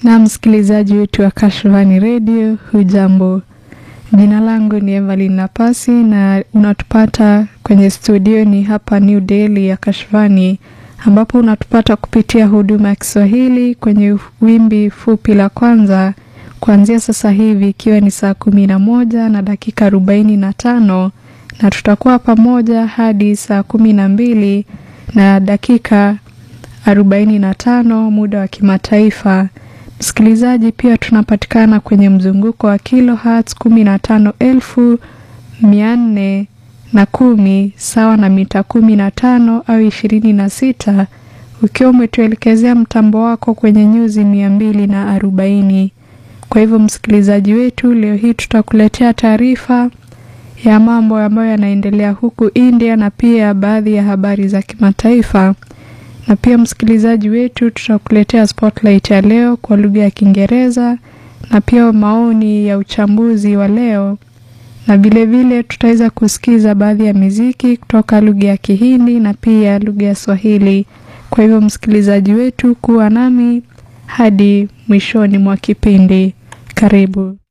Na msikilizaji wetu wa Kashfani Radio, hujambo? Jina langu ni Evelyn Napasi na unatupata kwenye studio ni hapa New Delhi ya Kashfani, ambapo unatupata kupitia huduma ya Kiswahili kwenye wimbi fupi la kwanza kuanzia sasa hivi ikiwa ni saa kumi na moja na dakika arobaini na tano na tutakuwa pamoja hadi saa kumi na mbili na dakika arobaini na tano muda wa kimataifa. Msikilizaji, pia tunapatikana kwenye mzunguko wa kilohertz kumi na tano elfu mia nne na kumi sawa na mita kumi na tano au ishirini na sita ukiwa umetuelekezea mtambo wako kwenye nyuzi mia mbili na arobaini. Kwa hivyo msikilizaji wetu, leo hii tutakuletea taarifa ya mambo ambayo yanaendelea huku India na pia baadhi ya habari za kimataifa na pia msikilizaji wetu, tutakuletea spotlight ya leo kwa lugha ya Kiingereza na pia maoni ya uchambuzi wa leo, na vilevile tutaweza kusikiza baadhi ya miziki kutoka lugha ya Kihindi na pia lugha ya Swahili. Kwa hivyo msikilizaji wetu, kuwa nami hadi mwishoni mwa kipindi. Karibu.